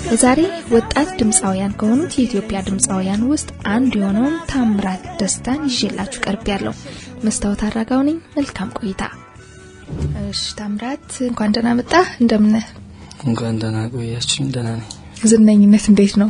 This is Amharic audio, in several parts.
ዛሬ ወጣት ድምፃውያን ከሆኑት የኢትዮጵያ ድምፃውያን ውስጥ አንዱ የሆነውን ታምራት ደስታን ይዤላችሁ ቀርብ ያለው መስታወት አራጋው ነኝ። መልካም ቆይታ። እሺ ታምራት እንኳን ደህና መጣ። እንደምን እንኳን ደህና ቆያችሁኝ። ደህና ነኝ። ዝነኝነት እንዴት ነው?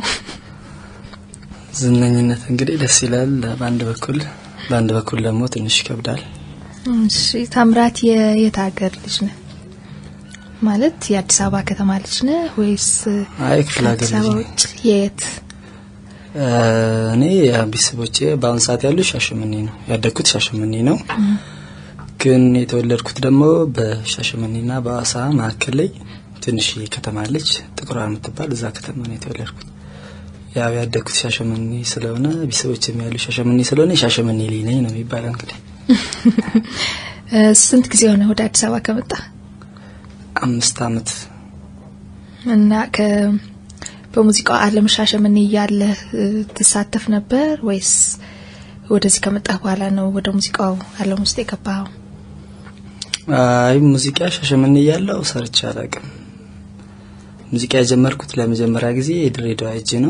ዝነኝነት እንግዲህ ደስ ይላል በአንድ በኩል፣ በአንድ በኩል ደግሞ ትንሽ ይከብዳል። እሺ ታምራት የየት ሀገር ልጅ ነህ? ማለት የአዲስ አበባ ከተማ ልጅ ነህ ወይስ አይ ክፍለ ሀገር ከአዲስ ልጅ አበባ ነኝ። ውጭ የት? እኔ ቤተሰቦቼ በአሁን ሰዓት ያሉ ሻሸመኔ ነው ያደግኩት፣ ሻሸመኔ ነው። ግን የተወለድኩት ደግሞ በሻሸመኔና በአዋሳ መካከል ላይ ትንሽ ከተማ አለች፣ ጥቁር የምትባል እዛ ከተማ ነው የተወለድኩት። ያው ያደግኩት ሻሸመኔ ስለሆነ ቤተሰቦቼም ያሉ ሻሸመኔ ስለሆነ የሻሸመኔ ልጅ ነኝ ነው የሚባለው እንግዲህ እ፣ ስንት ጊዜ ሆነ ወደ አዲስ አበባ ከመጣ? አምስት አመት እና ከ በሙዚቃው ዓለም ሻሸመኔ እያለ እ፣ ትሳተፍ ነበር ወይስ ወደዚህ ከመጣህ በኋላ ነው ወደ ሙዚቃው ዓለም ውስጥ የገባኸው? አይ ሙዚቃ ሻሸመኔ እያለሁ ሰርቼ አላውቅም። ሙዚቃ የጀመርኩት ለመጀመሪያ ጊዜ የድሬዳዋ እጅ ነው።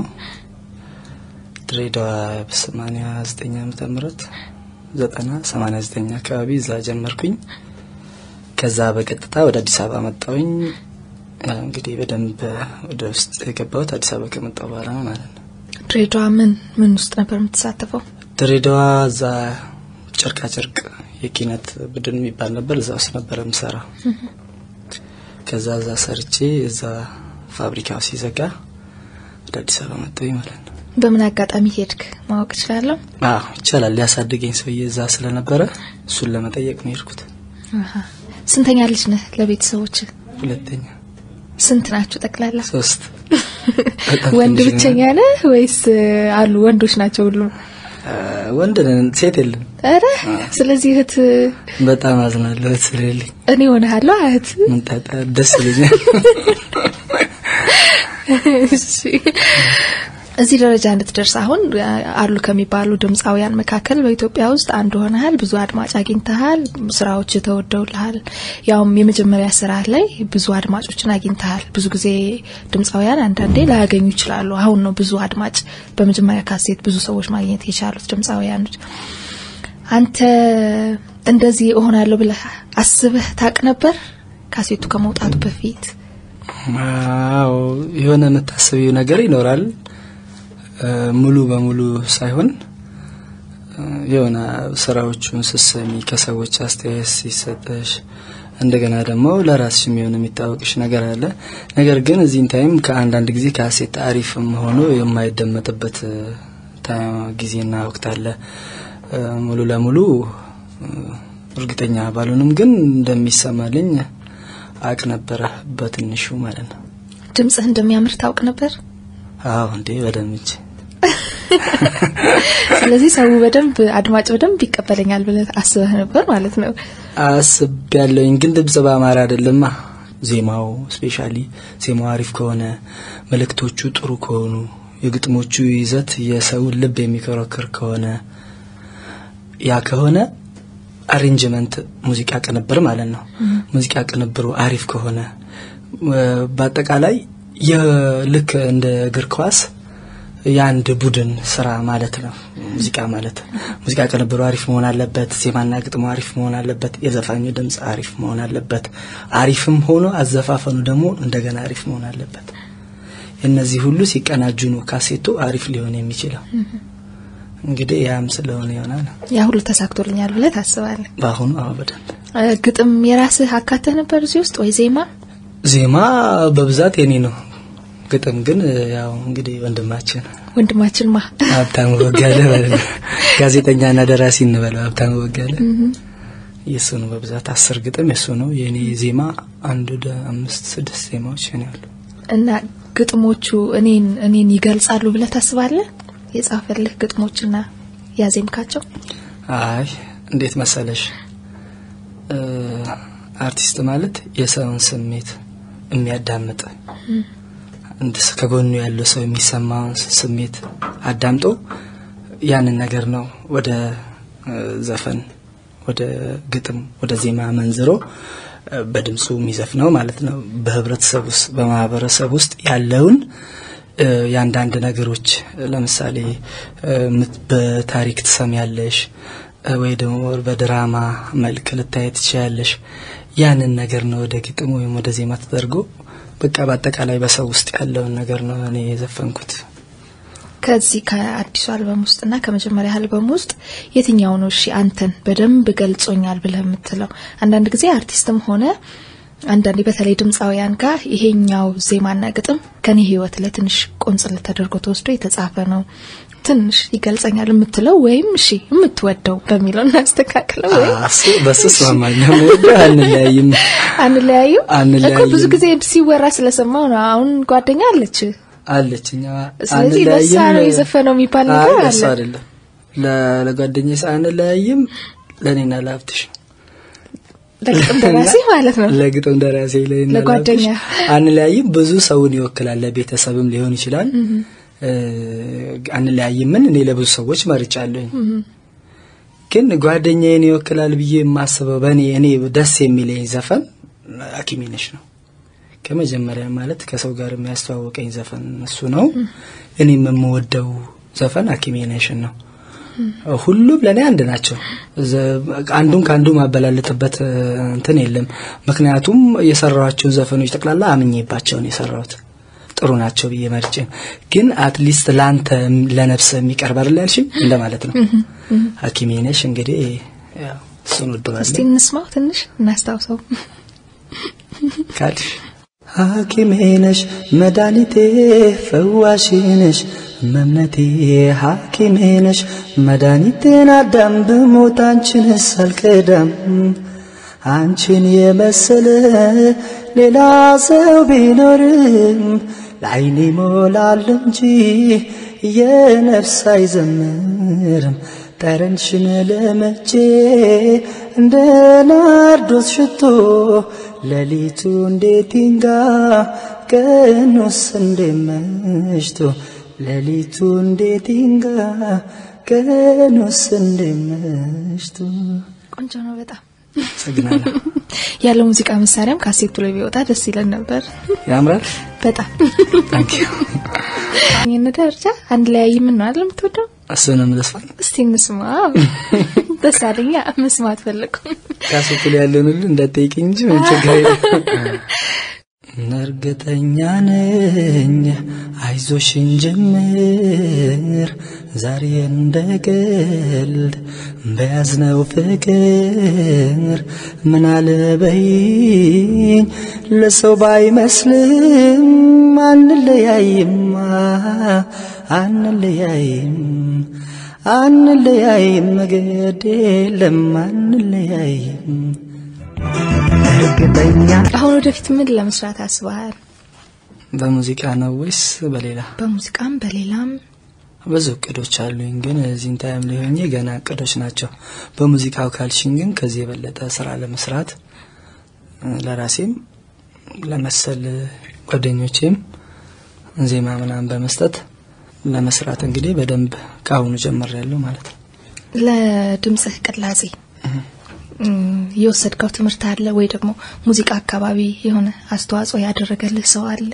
ድሬዳዋ በሰማኒያ ዘጠኝ ዓመተ ምህረት ዘጠና ሰማኒያ ዘጠኝ አካባቢ እዛ ጀመርኩኝ። ከዛ በቀጥታ ወደ አዲስ አበባ መጣሁኝ። ያው እንግዲህ በደንብ ወደ ውስጥ የገባሁት አዲስ አበባ ከመጣሁ በኋላ ነው ማለት ነው። ድሬዳዋ ምን ምን ውስጥ ነበር የምትሳተፈው? ድሬዳዋ እዛ ጨርቃ ጨርቅ የኪነት ቡድን የሚባል ነበር። እዛ ውስጥ ነበረ የምሰራው። ከዛ እዛ ሰርቼ እዛ ፋብሪካው ሲዘጋ ወደ አዲስ አበባ መጣሁኝ ማለት ነው። በምን አጋጣሚ ሄድክ ማወቅ እችላለሁ? አዎ ይቻላል። ሊያሳድገኝ ሰውዬ እዛ ስለነበረ እሱን ለመጠየቅ ነው የሄድኩት። አሃ። ስንተኛ ልጅ ነህ ለቤተሰቦች? ሁለተኛ፣ ስንት ናችሁ ጠቅላላ? ሶስት በጣም ወንድ ትንሽ ነን። ብቸኛ ነህ ወይስ እ፣ አሉ ወንዶች ናቸው ሁሉም? አ፣ ወንድ ነን፣ ሴት የለም። ኧረ ስለዚህ እህት በጣም አዝናለሁ እህት ስለሌለኝ። እኔ ሆነሃለሁ እህት ምን ጣጣ ደስ ይለኛል። እሺ። እዚህ ደረጃ እንድትደርስ አሁን አሉ ከሚባሉ ድምፃውያን መካከል በኢትዮጵያ ውስጥ አንዱ ሆነሃል። ብዙ አድማጭ አግኝተሃል። ስራዎች ተወደውልሃል። ያውም የመጀመሪያ ስራ ላይ ብዙ አድማጮችን አግኝተሃል። ብዙ ጊዜ ድምፃውያን አንዳንዴ ላያገኙ ይችላሉ። አሁን ነው ብዙ አድማጭ በመጀመሪያ ካሴት ብዙ ሰዎች ማግኘት የቻሉት ድምፃውያኖች። አንተ እንደዚህ እሆናለሁ ብለህ አስበህ ታቅ ነበር ካሴቱ ከመውጣቱ በፊት? አዎ የሆነ የምታስቢው ነገር ይኖራል። እ፣ ሙሉ በሙሉ ሳይሆን እ፣ የሆነ ስራዎቹን ስትሰሚ ከሰዎች አስተያየት ሲሰጠሽ እንደገና ደግሞ ለራስሽ የሚሆን የሚታወቅሽ ነገር አለ። ነገር ግን እዚህን ታይም ከአንዳንድ ጊዜ ካሴት አሪፍም ሆኖ የማይደመጥበት እ፣ ታ- ጊዜና ወቅት አለ። እ፣ ሙሉ ለሙሉ እ፣ እርግጠኛ ባልሆንም ግን እንደሚሰማልኝ አቅ ነበረ በትንሹ ማለት ነው። ድምፅህ እንደሚያምር ታውቅ ነበር? አዎ እንዴ በደንብ እንጂ ስለዚህ ሰው በደንብ አድማጭ በደንብ ይቀበለኛል ብለህ አስበህ ነበር ማለት ነው። አስብ ያለውኝ ግን ድምጽ በአማራ አይደለማ። ዜማው ስፔሻሊ ዜማው አሪፍ ከሆነ መልእክቶቹ ጥሩ ከሆኑ የግጥሞቹ ይዘት የሰውን ልብ የሚከረክር ከሆነ ያ ከሆነ አሬንጅመንት ሙዚቃ ቅንብር ማለት ነው። ሙዚቃ ቅንብሩ አሪፍ ከሆነ እ፣ በአጠቃላይ የልክ እንደ እግር ኳስ የአንድ ቡድን ስራ ማለት ነው ሙዚቃ ማለት። ሙዚቃ ቅንብሩ አሪፍ መሆን አለበት። ዜማና ግጥሙ አሪፍ መሆን አለበት። የዘፋኙ ድምፅ አሪፍ መሆን አለበት። አሪፍም ሆኖ አዘፋፈኑ ደግሞ እንደገና አሪፍ መሆን አለበት። እነዚህ ሁሉ ሲቀናጁ ነው ካሴቱ አሪፍ ሊሆን የሚችለው። እንግዲህ ያም ስለሆነ ይሆናል ያ ሁሉ ተሳክቶልኛል ብለህ ታስባለህ? በአሁኑ አዎ በደንብ እ፣ ግጥም የራስህ አካተህ ነበር እዚህ ውስጥ ወይ ዜማ? ዜማ በብዛት የኔ ነው። ግጥም ግን ያው እንግዲህ ወንድማችን ወንድማችን ማ ሀብታሙ በጋለ ማለት ነው። ጋዜጠኛና ደራሲ እንበለው ሀብታሙ በጋለ የእሱ ነው በብዛት አስር ግጥም የእሱ ነው። የእኔ ዜማ አንድ ወደ አምስት ስድስት ዜማዎች የኔ አሉ። እና ግጥሞቹ እኔን እኔን ይገልጻሉ ብለህ ታስባለህ? የጻፈልህ ግጥሞችና ያዜምካቸው አይ እንዴት መሰለሽ እ፣ አርቲስት ማለት የሰውን ስሜት የሚያዳምጥ እንደ ስ- ከጎኑ ያለው ሰው የሚሰማውን ስ- ስሜት አዳምጦ ያንን ነገር ነው ወደ እ፣ ዘፈን ወደ ግጥም ወደ ዜማ መንዝሮ በድምፁ የሚዘፍነው ማለት ነው። በህብረተሰብ ውስጥ በማህበረሰብ ውስጥ ያለውን የአንዳንድ ነገሮች ለምሳሌ በታሪክ ትሰሚያለሽ ወይ ደግሞ በድራማ መልክ ልታይ ትችያለሽ። ያንን ነገር ነው ወደ ግጥም ወይም ወደ ዜማ ተደርጎ በቃ በአጠቃላይ በሰው ውስጥ ያለውን ነገር ነው እኔ የዘፈንኩት። ከዚህ ከአዲሱ አልበም ውስጥና ከመጀመሪያ አልበም ውስጥ የትኛው ነው እሺ አንተን በደንብ ገልጾኛል ብለህ የምትለው? አንዳንድ ጊዜ አርቲስትም ሆነ አንዳንዴ በተለይ ድምፃውያን ጋር ይሄኛው ዜማና ግጥም ከኔ ህይወት ላይ ትንሽ ቆንጽል ተደርጎ ተወስዶ የተጻፈ ነው ትንሽ ይገልጸኛል የምትለው ወይም እሺ የምትወደው በሚለው እናስተካክለው። ወይ በሱ እስማማለሁ። ወደ አንለያይም አንለያዩ አንለያይም እኮ ብዙ ጊዜ ሲወራ ስለሰማው ነው። አሁን ጓደኛ አለች አለች እኛ ስለዚህ ለሳ ነው የዘፈነው የሚባል ነገር አለ። እሱ አይደለም ለጓደኛዬ አንለያይም፣ ለእኔና ለሀብትሽ ለግጥም ደራሲ ማለት ነው። ለግጥም ደራሲ ለእኔና ለጓደኛ አንለያይም ብዙ ሰውን ይወክላል። ለቤተሰብም ሊሆን ይችላል። አንለያይምን እኔ ለብዙ ሰዎች መርጫለሁኝ። ግን ጓደኛዬን ይወክላል ብዬ የማስበው በእኔ እኔ ደስ የሚለኝ ዘፈን ሐኪሜ ነሽ ነው። ከመጀመሪያ ማለት ከሰው ጋር የሚያስተዋወቀኝ ዘፈን እሱ ነው። እኔም የምወደው ዘፈን ሐኪሜ ነሽን ነው። ሁሉም ለእኔ አንድ ናቸው። አንዱን ከአንዱ ማበላለጥበት እንትን የለም። ምክንያቱም የሰራኋቸውን ዘፈኖች ጠቅላላ አምኜባቸው ነው የሰራሁት። ጥሩ ናቸው ብዬ መርጬ ግን አትሊስት ለአንተ ለነፍስ የሚቀርብ አይደል ያልሽኝ እንደማለት ነው። ሐኪሜ ነሽ እንግዲህ ያው እሱን ወደዋለሁ። እስቲ እንስማው ትንሽ እናስታውሰው ካልሽ ሐኪሜ ነሽ መድኃኒቴ ፈዋሽ ነሽ መምነቴ ሐኪሜ ነሽ መድኃኒቴን አዳም ብሞት አንቺንስ አልከዳም አንቺን የመሰለ ሌላ ሰው ቢኖርም ለዓይኔ ይሞላል እንጂ የነፍስ አይዘምርም ጠረንሽን ለመቼ እንደ ናርዶስ ሽቶ ሌሊቱ እንዴት ይንጋ ቀኑስ እንዴት መሽቶ ሌሊቱ እንዴት ይንጋ ቀኑስ እንዴት መሽቶ ቆንጆ ነው በጣም አመሰግናለሁ። ያለው ሙዚቃ መሳሪያም ካሴቱ ላይ ቢወጣ ደስ ይለን ነበር። ያምራል። በጣም ታንክ ዩ። ይህን ደረጃ አንድ ላይ ምን ነው አይደል የምትወደው? እሱንም ልስፋን እስቲ እንስማ። ደስ አለኛ መስማት ፈለግኩ። ካሴቱ ላይ ያለውን ሁሉ እንዳትጠይቂኝ እንጂ ምን ችግር የለም። እርግጠኛ ነኝ አይዞሽን ጀምር ዛሬ እንደ ቀልድ በያዝነው ፍቅር ምን አለበይኝ ለሰው ባይመስልም አንለያይማ አንለያይም አንለያይም ግድ የለም አንለያይም እርግጠኛ አሁን ወደፊት ምን ለመስራት አስበሃል? በሙዚቃ ነው ወይስ በሌላ? በሙዚቃም በሌላም ብዙ እቅዶች አሉኝ፣ ግን እዚህን ታይም ላይ ሆኜ ገና እቅዶች ናቸው። በሙዚቃው ካልሽኝ ግን ከዚህ የበለጠ ስራ ለመስራት ለራሴም ለመሰል ጓደኞቼም ዜማ ምናምን በመስጠት ለመስራት እንግዲህ በደንብ ከአሁኑ ጀምሬያለሁ ማለት ነው። ለድምጽህ ቅላጼ የወሰድከው ትምህርት አለ ወይ ደግሞ ሙዚቃ አካባቢ የሆነ አስተዋጽኦ ያደረገልህ ሰው አለ?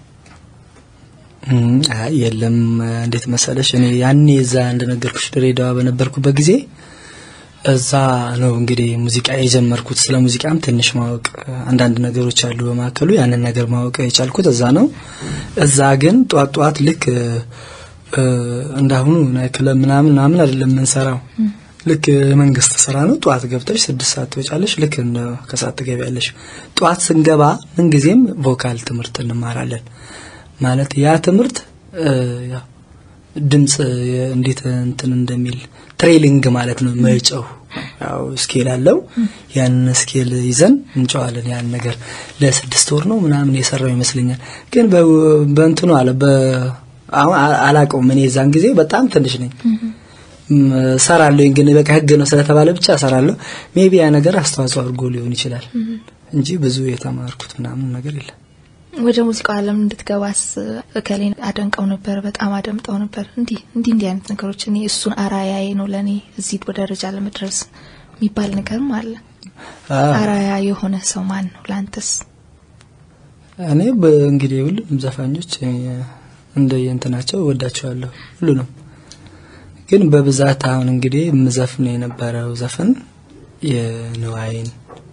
አይ የለም። እንዴት መሰለሽ እኔ ያኔ እዛ እንደነገርኩሽ ድሬዳዋ በነበርኩበት ጊዜ እዛ ነው እንግዲህ ሙዚቃ የጀመርኩት። ስለ ሙዚቃም ትንሽ ማወቅ አንዳንድ ነገሮች አሉ በመካከሉ ያንን ነገር ማወቅ የቻልኩት እዛ ነው። እዛ ግን ጧት ጧት ልክ እንዳሁኑ ክለብ ምናምን ምናምን አይደለም የምንሰራው ልክ የመንግስት ስራ ነው። ጠዋት ገብተሽ ስድስት ሰዓት ትወጫለሽ። ልክ እንደ ከሰዓት ትገቢያለሽ። ጠዋት ስንገባ ምንጊዜም ቮካል ትምህርት እንማራለን። ማለት ያ ትምህርት ያው ድምጽ እንዴት እንትን እንደሚል ትሬሊንግ ማለት ነው። መጨው ያው ስኬል አለው። ያንን ስኬል ይዘን እንጨዋለን። ያን ነገር ለስድስት ወር ነው ምናምን የሰራው ይመስለኛል። ግን በእንትኑ አለ አሁን አላውቀውም። እኔ የዛን ጊዜ በጣም ትንሽ ነኝ ሰራለሁ ግን በቃ ህግ ነው ስለተባለ ብቻ ሰራለሁ። ሜቢ ያ ነገር አስተዋጽኦ አድርጎ ሊሆን ይችላል እንጂ ብዙ የተማርኩት ምናምን ነገር የለም። ወደ ሙዚቃው ዓለም እንድትገባስ እከሌን አደንቀው ነበር፣ በጣም አደምጠው ነበር። እንዲህ እንዲህ እንዲህ አይነት ነገሮች እኔ እሱን አራያዬ ነው ለእኔ እዚህ ደረጃ ለመድረስ የሚባል ነገርም አለ። አዎ። አራያ የሆነ ሰው ማን ነው ላንተስ? እኔ እንግዲህ ሁሉንም ዘፋኞች እንደ የእንትናቸው ወዳቸዋለሁ ሁሉንም። ግን በብዛት አሁን እንግዲህ የምዘፍን የነበረው ዘፈን የንዋይን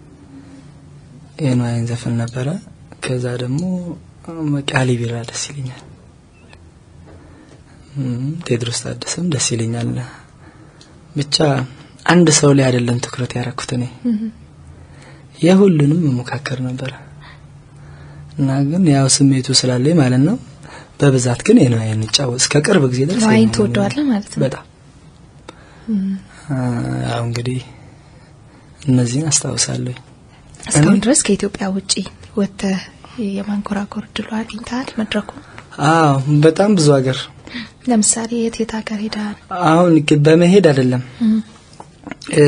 የንዋይን ዘፈን ነበረ። ከዛ ደግሞ ቃሊ ቢራ ደስ ይለኛል። እም፣ ቴድሮስ ታደሰም ደስ ይለኛል። ብቻ አንድ ሰው ላይ አይደለም ትኩረት ያደረኩት እኔ የሁሉንም መሞካከር ነበረ እና ግን ያው ስሜቱ ስላለኝ ማለት ነው። በብዛት ግን የንዋይን ጫወት እስከ ቅርብ ጊዜ ድረስ ንዋይን የንዋይን ትወደዋለህ ማለት ነው? በጣም አ፣ ያው እንግዲህ እነዚህን አስታውሳለሁ። እስካሁን እኔ- ድረስ ከኢትዮጵያ ውጪ ወጥተህ የማንኮራኮር እድሉ አግኝተሃል? መድረኩ አዎ በጣም ብዙ ሀገር ለምሳሌ የት የት ሀገር ሄደሃል? አሁን ግ- በመሄድ አይደለም እ፣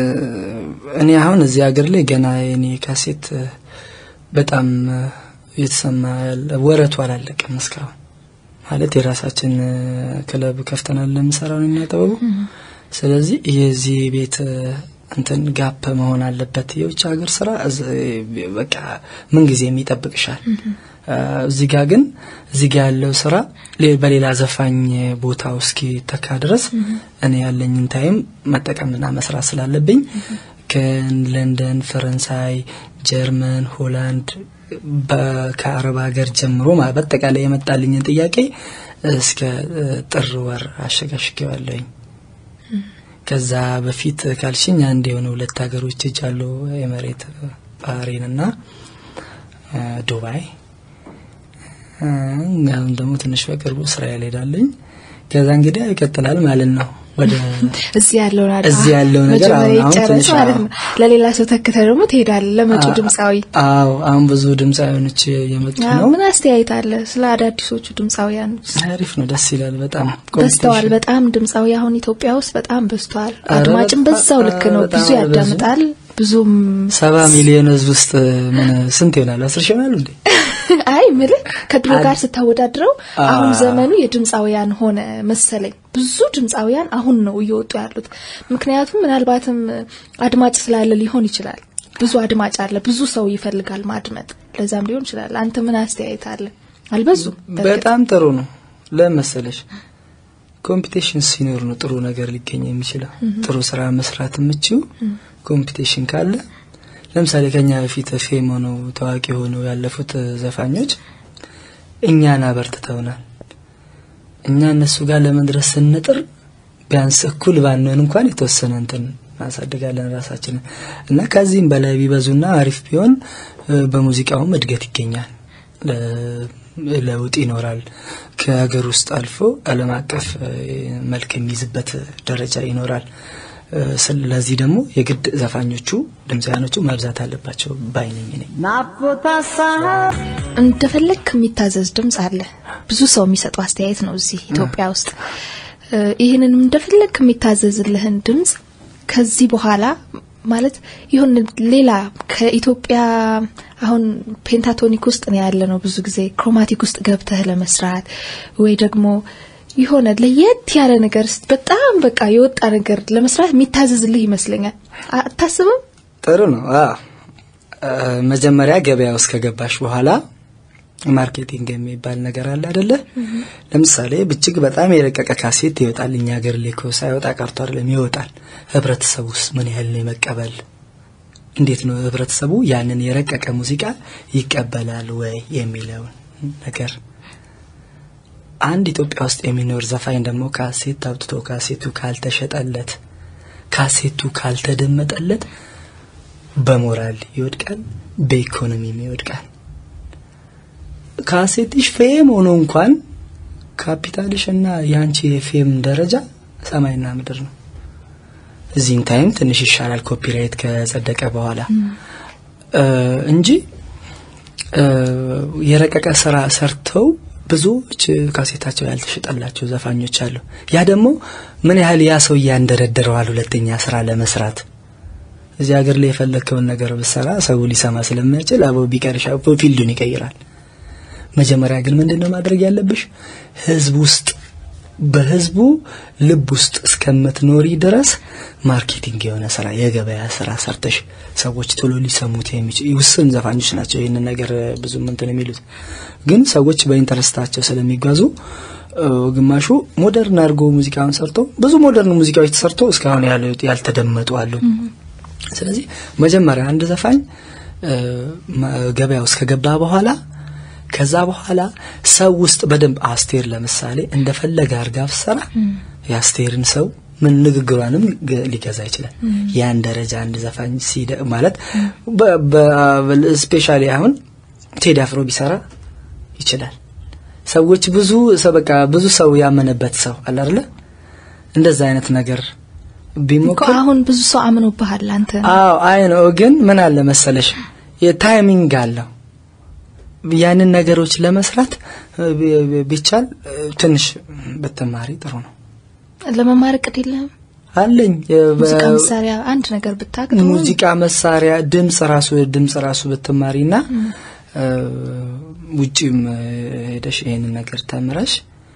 እኔ አሁን እዚህ ሀገር ላይ ገና የኔ ካሴት እ፣ በጣም እ፣ እየተሰማ ያለ ወረቱ አላለቀም እስካሁን ማለት የራሳችን እ፣ ክለብ ከፍተናል ለምሰራው ነው የሚያጠበቡ ስለዚህ የዚህ ቤት እ፣ እንትን ጋፕ መሆን አለበት የውጭ ሀገር ስራ እዝ- በቃ ምን ጊዜም ይጠብቅሻል እ፣ እዚህ ጋር ግን እዚህ ጋር ያለው ስራ ሌ- በሌላ ዘፋኝ ቦታው እስኪተካ ድረስ እኔ ያለኝን ታይም መጠቀምና መስራት ስላለብኝ ከለንደን፣ ፈረንሳይ፣ ጀርመን፣ ሆላንድ በ- ከአረብ ሀገር ጀምሮ ማ- በአጠቃላይ የመጣልኝን ጥያቄ እስከ እ፣ ጥር ወር አሸጋሽጌዋለሁኝ። ከዛ በፊት ካልሽኝ አንድ የሆነ ሁለት ሀገሮች ሄጃለሁ። ኤመሬት፣ ባህሬን እና እ፣ ዱባይ። እ፣ አሁን ደግሞ ትንሽ በቅርቡ እስራኤል ሄዳለኝ። ከዛ እንግዲህ ይቀጥላል ማለት ነው ወደ እዚህ ያለው ናዳ እዚህ ያለው ነገር መጀመሪያ አሁን- አሁን ይጨረስ ትንሽ ማለት አዎ። ነው። ለሌላ ሰው ተክተህ ደግሞ ትሄዳለህ። ለመጪው አ- ድምፃዊ አዎ አሁን ብዙ ድምፃዊያኖች የመጡ አዎ፣ ነው። ምን አስተያየት አለ ስለ አዳዲሶቹ ድምፃውያን? አሪፍ ነው፣ ደስ ይላል በጣም በዝተዋል። ኮምፒቲሽን። በጣም ድምፃዊ አሁን ኢትዮጵያ ውስጥ በጣም በዝተዋል። ኧረ አድማጭም በጣም- በዛው ልክ ነው። በጣም ብዙ በዙ። ያዳምጣል። ብዙም ሰባ ሚሊዮን ህዝብ ውስጥ ምን ስንት ይሆናል? አስር ሺህ ይሆናሉ እንዴ? አይ ምልህ ከድሮ አድ- ጋር ስታወዳድረው አ- አሁን ዘመኑ የድምፃውያን ሆነ መሰለኝ። ብዙ ድምፃውያን አሁን ነው እየወጡ ያሉት። ምክንያቱም ምናልባትም አድማጭ ስላለ ሊሆን ይችላል። ብዙ አድማጭ አለ፣ ብዙ ሰው ይፈልጋል ማድመጥ። ለዛም ሊሆን ይችላል። አንተ ምን አስተያየት አለ? አልበዙም? በእርግጥ። በጣም ጥሩ ነው። ለመሰለሽ ኮምፒቲሽን ሲኖር ነው ጥሩ ነገር ሊገኝ የሚችለው። ጥሩ ስራ መስራት የምችው ኮምፒቲሽን ካለ ለምሳሌ ከኛ በፊት ፌም ሆነው ታዋቂ ሆነው ያለፉት ዘፋኞች እኛን አበርትተውናል። እኛ እነሱ ጋር ለመድረስ ስንጥር ቢያንስ እኩል ባንሆን እንኳን የተወሰነ እንትን እናሳድጋለን ራሳችንን እና ከዚህም በላይ ቢበዙና አሪፍ ቢሆን እ፣ በሙዚቃውም እድገት ይገኛል፣ ለ- ለውጥ ይኖራል። ከሀገር ውስጥ አልፎ ዓለም አቀፍ እ፣ መልክ የሚይዝበት ደረጃ ይኖራል። እ፣ ስለዚህ ደግሞ የግድ ዘፋኞቹ ድምፃያኖቹ መብዛት አለባቸው ባይነኝ ነኝ። እንደፈለግ የሚታዘዝ ድምጽ አለ። ብዙ ሰው የሚሰጠው አስተያየት ነው እዚህ ኢትዮጵያ ውስጥ። እ፣ ይህንንም እንደፈለግ የሚታዘዝልህን ድምጽ ከዚህ በኋላ ማለት ይሁን ሌላ ከኢትዮጵያ አሁን ፔንታቶኒክ ውስጥ ነው ያለ ነው። ብዙ ጊዜ ክሮማቲክ ውስጥ ገብተህ ለመስራት ወይ ደግሞ የሆነ ለየት ያለ ነገር ስ- በጣም በቃ የወጣ ነገር ለመስራት የሚታዘዝልህ ይመስለኛል። አታስብም? ጥሩ ነው። አዎ እ፣ መጀመሪያ ገበያ ውስጥ ከገባሽ በኋላ ማርኬቲንግ የሚባል ነገር አለ አይደለ? ለምሳሌ እጅግ በጣም የረቀቀ ካሴት ይወጣል። እኛ ሀገር ላይ እኮ ሳይወጣ ቀርቶ አይደለም ይወጣል። ህብረተሰቡ ውስጥ ምን ያህል ነው የመቀበል እንዴት ነው ህብረተሰቡ ያንን የረቀቀ ሙዚቃ ይቀበላል ወይ የሚለውን ነገር አንድ ኢትዮጵያ ውስጥ የሚኖር ዘፋኝ ደግሞ ካሴት አውጥቶ ካሴቱ ካልተሸጠለት ካሴቱ ካልተደመጠለት በሞራል ይወድቃል፣ በኢኮኖሚም ይወድቃል። ካሴትሽ ፌም ሆኖ እንኳን ካፒታልሽ እና የአንቺ የፌም ደረጃ ሰማይና ምድር ነው። እዚህም ታይም ትንሽ ይሻላል ኮፒራይት ከጸደቀ በኋላ እ፣ እንጂ እ፣ የረቀቀ ስራ ሰርተው ብዙዎች ካሴታቸው ያልተሸጠላቸው ዘፋኞች አሉ። ያ ደግሞ ምን ያህል ያ ሰው እያንደረደረዋል ሁለተኛ ስራ ለመስራት እዚህ ሀገር ላይ የፈለግከውን ነገር ብሰራ ሰው ሊሰማ ስለማይችል አበው ቢቀርሻ ፊልዱን ይቀይራል። መጀመሪያ ግን ምንድን ነው ማድረግ ያለብሽ? ህዝብ ውስጥ በህዝቡ ልብ ውስጥ እስከምትኖሪ ድረስ ማርኬቲንግ የሆነ ስራ የገበያ ስራ ሰርተሽ ሰዎች ቶሎ ሊሰሙት የሚችል ውስን ዘፋኞች ናቸው ይህንን ነገር ብዙም እንትን የሚሉት ግን ሰዎች በኢንተረስታቸው ስለሚጓዙ ግማሹ ሞደርን አድርጎ ሙዚቃውን ሰርቶ ብዙ ሞደርን ሙዚቃዎች ተሰርቶ እስካሁን ያልተደመጡ አሉ ስለዚህ መጀመሪያ አንድ ዘፋኝ ገበያ ውስጥ ከገባ በኋላ ከዛ በኋላ ሰው ውስጥ በደንብ አስቴር ለምሳሌ እንደፈለገ አርጋ ብትሰራ የአስቴርን ሰው ምን ንግግሯንም ሊገዛ ይችላል ያን ደረጃ አንድ ዘፋኝ ሲደ ማለት ስፔሻሊ አሁን ቴዲ አፍሮ ቢሰራ ይችላል ሰዎች ብዙ ሰው በቃ ብዙ ሰው ያመነበት ሰው አለ አይደለ እንደዛ አይነት ነገር ቢሞክር አሁን ብዙ ሰው አምኖብሃል አንተ አዎ አይ ነው ግን ምን አለ መሰለሽ የታይሚንግ አለው ያንን ነገሮች ለመስራት ቢቻል ትንሽ ብትማሪ ጥሩ ነው ለመማር እቅድ የለህም አለኝ ሙዚቃ መሳሪያ አንድ ነገር ብታቅ ሙዚቃ መሳሪያ ድምጽ ራሱ ድምጽ ራሱ ብትማሪና ውጪም ሄደሽ ይሄንን ነገር ተምረሽ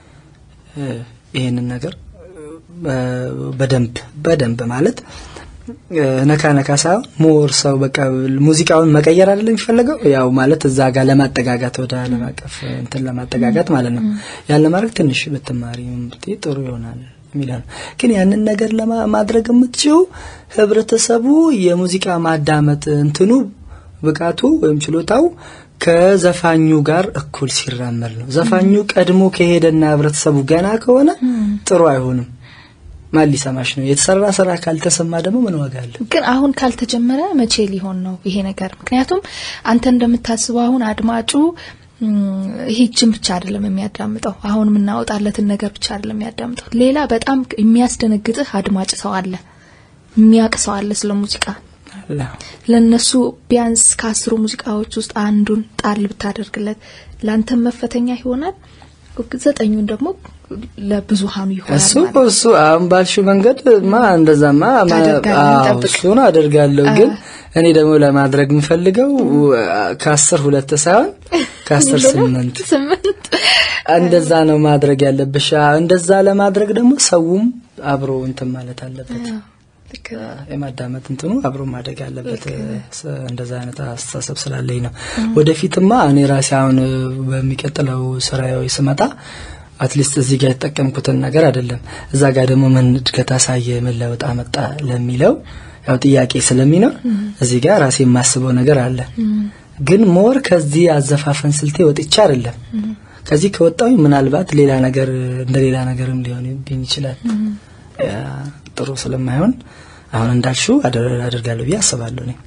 ይሄንን ነገር በደንብ በደንብ ማለት ነካ ነካ ሳይሆን ሞር ሰው በቃ ሙዚቃውን መቀየር አይደለም የሚፈለገው ያው ማለት እዛ ጋር ለማጠጋጋት ወደ ዓለም አቀፍ እንትን ለማጠጋጋት ማለት ነው ያን ለማድረግ ትንሽ ብትማሪ ጥሩ ይሆናል የሚለው ነው ግን ያንን ነገር ለማድረግ የምትችው ህብረተሰቡ የሙዚቃ ማዳመጥ እንትኑ ብቃቱ ወይም ችሎታው ከዘፋኙ ጋር እኩል ሲራመድ ነው ዘፋኙ ቀድሞ ከሄደና ህብረተሰቡ ገና ከሆነ ጥሩ አይሆንም ማን ሊሰማሽ ነው የተሰራ ስራ ካልተሰማ ደግሞ ምን ዋጋ አለ ግን አሁን ካልተጀመረ መቼ ሊሆን ነው ይሄ ነገር ምክንያቱም አንተ እንደምታስበው አሁን አድማጩ ይሄ ጅን ብቻ አይደለም የሚያዳምጠው አሁን የምናወጣለትን ነገር ብቻ አይደለም የሚያዳምጠው ሌላ በጣም የሚያስደነግጥህ አድማጭ ሰው አለ የሚያውቅ ሰው አለ ስለ ሙዚቃ ለነሱ ቢያንስ ከአስሩ ሙዚቃዎች ውስጥ አንዱን ጣል ብታደርግለት ለአንተም መፈተኛ ይሆናል ዘጠኙን ደግሞ ለብዙሃኑ ይሆናል እሱ እሱ አሁን ባልሽው መንገድ ማ እንደዛማ እሱን አደርጋለሁ ግን እኔ ደግሞ ለማድረግ የምፈልገው ከአስር ሁለት ሳይሆን ከአስር ስምንት ስምንት እንደዛ ነው ማድረግ ያለብሽ እንደዛ ለማድረግ ደግሞ ሰውም አብሮ እንትን ማለት አለበት የማዳመጥ እንትኑ አብሮ ማደግ ያለበት እንደዛ አይነት አስተሳሰብ ስላለኝ ነው ወደፊትማ እኔ ራሴ አሁን በሚቀጥለው ስራዊ ስመጣ አትሊስት እዚህ ጋር የተጠቀምኩትን ነገር አይደለም እዛ ጋር ደግሞ ምን እድገት አሳየ ምን ለውጥ አመጣ ለሚለው ያው ጥያቄ ስለሚኖር እዚህ ጋር ራሴ የማስበው ነገር አለ ግን ሞር ከዚህ አዘፋፈን ስልቴ ወጥቻ አይደለም ከዚህ ከወጣዊ ምናልባት ሌላ ነገር እንደ ሌላ ነገርም ሊሆን ይችላል ጥሩ ስለማይሆን አሁን እንዳልሽው አደርጋለሁ ብዬ አስባለሁ እኔ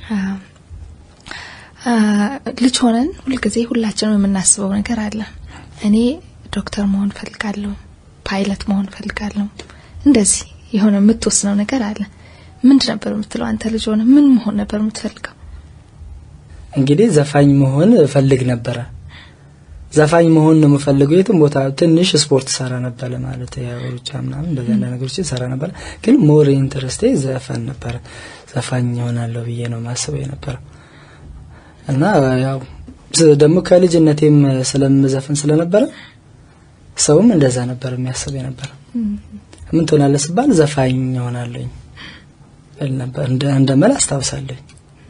ልጅ ሆነን ሁልጊዜ ሁላችንም የምናስበው ነገር አለ እኔ ዶክተር መሆን ፈልጋለሁ ፓይለት መሆን ፈልጋለሁ እንደዚህ የሆነ የምትወስነው ነገር አለ ምንድ ነበር የምትለው አንተ ልጅ ሆነ ምን መሆን ነበር የምትፈልገው እንግዲህ ዘፋኝ መሆን እፈልግ ነበረ ዘፋኝ መሆን ነው የምፈልገው የትም ቦታ ትንሽ ስፖርት ሰራ ነበረ ማለት ያው ሩጫ ምናምን እንደዚህ አይነት ነገሮች ሰራ ነበረ ግን ሞር ኢንትረስቴ ዘፈን ነበረ ዘፋኝ ይሆናለሁ ብዬ ነው ማስበው የነበረ እና ያው ደግሞ ከልጅነቴም ስለምዘፍን ስለነበረ ሰውም እንደዛ ነበር የሚያስብ የነበረ ምን ትሆናለህ ስባል ዘፋኝ ይሆናለኝ ነበር እንደ መል አስታውሳለኝ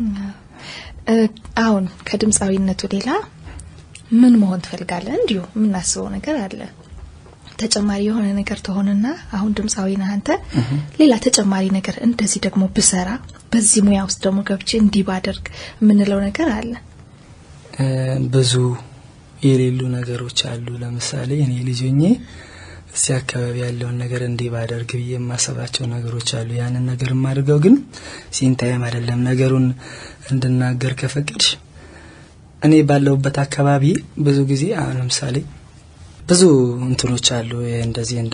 አሁን ከድምፃዊነቱ ሌላ ምን መሆን ትፈልጋለህ እንዲሁ የምናስበው ነገር አለ ተጨማሪ የሆነ ነገር ትሆንና አሁን ድምፃዊ ነህ አንተ ሌላ ተጨማሪ ነገር እንደዚህ ደግሞ ብሰራ በዚህ ሙያ ውስጥ ደግሞ ገብቼ እንዲህ ባደርግ የምንለው ነገር አለ ብዙ የሌሉ ነገሮች አሉ ለምሳሌ እኔ ልጆኜ እዚህ አካባቢ ያለውን ነገር እንዲህ ባደርግ ብዬ የማሰባቸው ነገሮች አሉ ያንን ነገር የማድርገው ግን ሲንታይም አይደለም ነገሩን እንድናገር ከፈቀድሽ እኔ ባለሁበት አካባቢ ብዙ ጊዜ አሁን ለምሳሌ ብዙ እንትኖች አሉ እንደዚህ እንደ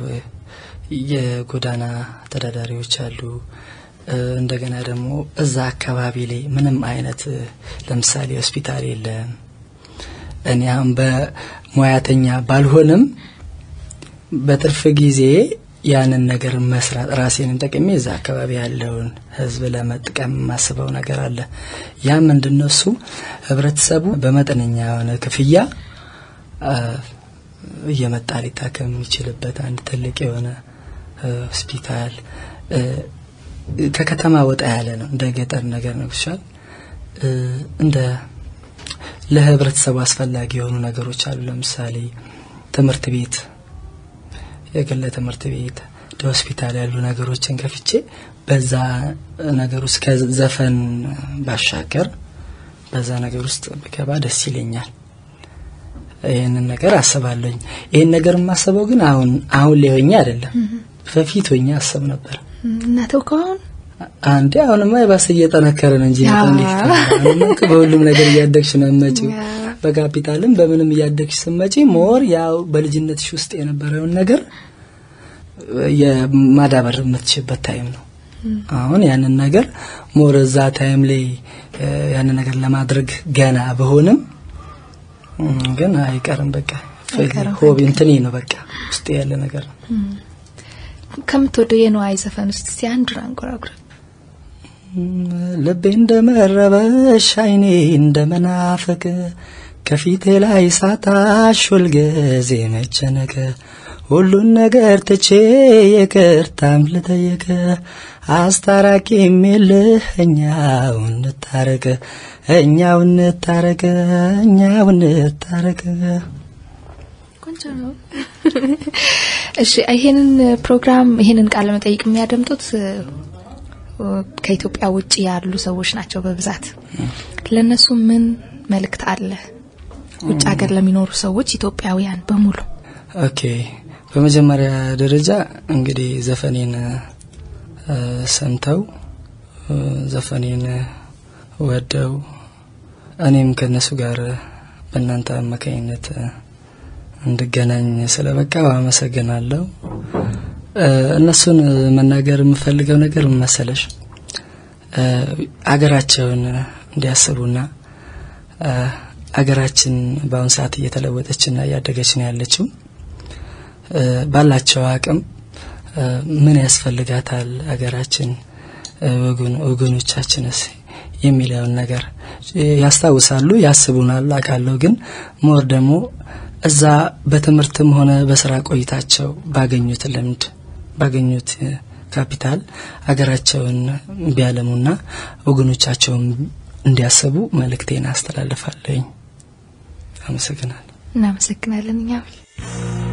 የጎዳና ተዳዳሪዎች አሉ እንደገና ደግሞ እዛ አካባቢ ላይ ምንም አይነት ለምሳሌ ሆስፒታል የለም እኔ አሁን በሙያተኛ ባልሆንም በትርፍ ጊዜ ያንን ነገር መስራት ራሴን ጠቅሜ እዛ አካባቢ ያለውን ህዝብ ለመጥቀም የማስበው ነገር አለ ያ ምንድነው እሱ ህብረተሰቡ በመጠነኛ የሆነ ክፍያ እየመጣ ሊታከም የሚችልበት አንድ ትልቅ የሆነ ሆስፒታል ከከተማ ወጣ ያለ ነው። እንደ ገጠር ነገር ነው ይሻል እንደ ለህብረተሰቡ አስፈላጊ የሆኑ ነገሮች አሉ። ለምሳሌ ትምህርት ቤት፣ የግል ትምህርት ቤት፣ እንደ ሆስፒታል ያሉ ነገሮችን ከፍቼ በዛ ነገር ውስጥ ከዘፈን ባሻገር በዛ ነገር ውስጥ ብገባ ደስ ይለኛል። ይህንን ነገር አስባለኝ። ይህን ነገር የማስበው ግን አሁን አሁን ላይ ሆኜ አይደለም፣ በፊት ሆኜ አስብ ነበር። እናተው ከአሁን አንዴ አሁንማ የባሰ እየጠነከረ ነው እንጂ እንዴት በሁሉም ነገር እያደግሽ ነው መጪው በካፒታልም በምንም እያደግሽ ስትመጪ ሞር ያው በልጅነትሽ ውስጥ የነበረውን ነገር የማዳበር የምትችበት ታይም ነው። አሁን ያንን ነገር ሞር እዛ ታይም ላይ ያንን ነገር ለማድረግ ገና በሆንም ግን አይቀርም። በቃ ሆቢ እንትኔ ነው በቃ ውስጥ ያለ ነገር ነው። ከምትወደው የነዋይ ዘፈን ውስጥ እስቲ አንዱን አንጎራጉረ። ልቤ እንደመረበሽ አይኔ እንደመናፈቅ ከፊቴ ላይ ሳታሽ ሁልጊዜ መጨነቅ ሁሉን ነገር ትቼ ይቅርታም ልጠየቅ አስታራቂ የሚልህ እኛው እንታረቅ እኛው እንታረቅ እኛው እንታረቅ። ቆንጆ ነው። እሺ ይሄንን ፕሮግራም ይሄንን ቃለ መጠይቅ የሚያደምጡት ከኢትዮጵያ ውጭ ያሉ ሰዎች ናቸው በብዛት። ለነሱ ምን መልእክት አለ? ውጭ ሀገር ለሚኖሩ ሰዎች ኢትዮጵያውያን በሙሉ። ኦኬ በመጀመሪያ ደረጃ እንግዲህ ዘፈኔን ሰምተው ዘፈኔን ወደው እኔም ከነሱ ጋር በእናንተ አማካኝነት እንድገናኝ ስለበቃው አመሰግናለሁ። እነሱን መናገር የምፈልገው ነገር ምን መሰለሽ፣ አገራቸውን እንዲያስቡና አገራችን በአሁን ሰዓት እየተለወጠችና እያደገች ነው ያለችው። ባላቸው አቅም ምን ያስፈልጋታል አገራችን ወገኖቻችንስ የሚለውን ነገር ያስታውሳሉ፣ ያስቡናል አውቃለሁ። ግን ሞር ደግሞ እዛ በትምህርትም ሆነ በስራ ቆይታቸው ባገኙት ልምድ ባገኙት ካፒታል አገራቸውን ቢያለሙና ወገኖቻቸውን እንዲያስቡ መልእክቴን አስተላልፋለኝ። አመሰግናለሁ። እናመሰግናለን እኛም